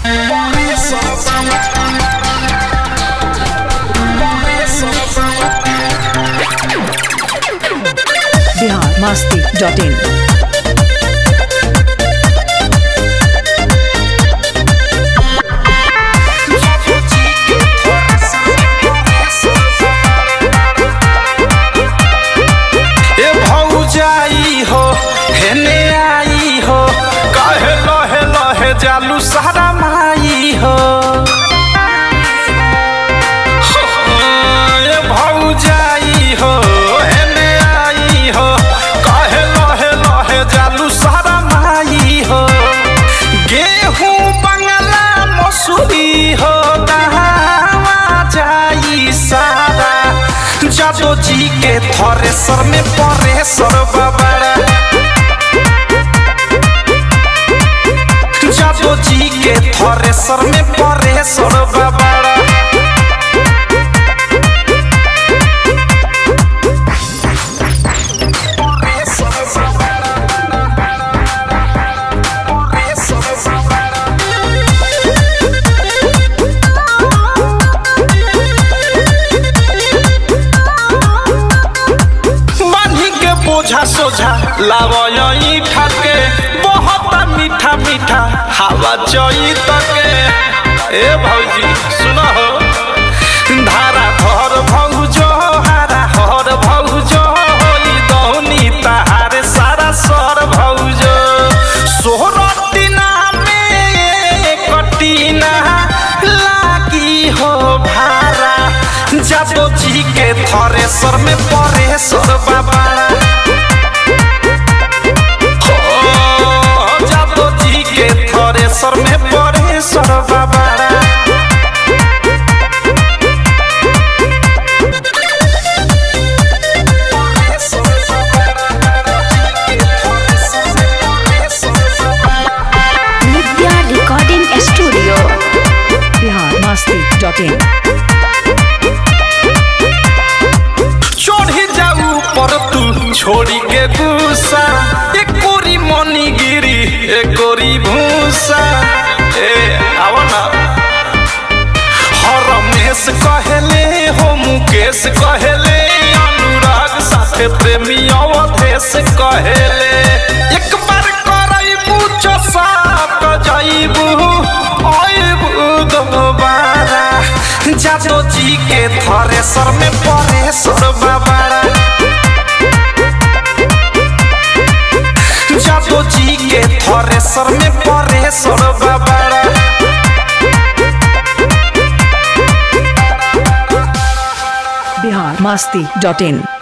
Bihar Masti dot इन ए भौजाई हो हेने आई हो कहे लहे लहे जालू सारा माई हो ए भौजाई हो हेने आई हो कहे लहे लहे जालू सारा माई हो गेहूं बंगला मसूरी हो दहावा जाई सारा जादो जी के थरेसर में परेसर बाबाड़ा जादो जी के थरेसर में परेसर बाबाड़ा बांधी के बोझा सोझा लावई ठाके बहुत मीठा मीठा हवा चई तके ए भौजी सुनो हो धारा भर भौजो हारा हर भौजो होई दौनी तहारे सारा सर भौजो सोहरतिना में कटिना लागी हो भारा जादो जी के थरेसर में परेसर बाबाड़ा हो जादो जी के थरेसर में परेसर बाबाड़ा Nitya recording studio Bihar Masti dot in चढ़ी जाऊ पर तू छोड़ी के गुस्सा एक कोरी मनी गिरी एक कोरी भूसा ए आवा ना हरमेश कहले हो मुकेश कहले अनुराग साथे प्रेमी अवधेश कहले एक बार करैबू चसाक जाइबू आइबू दोबारा जादो जी के थरेसर में परेसर बाबारा जादो जी के थरेसर में परेसर बाबारा बिहार मस्ती डॉट इन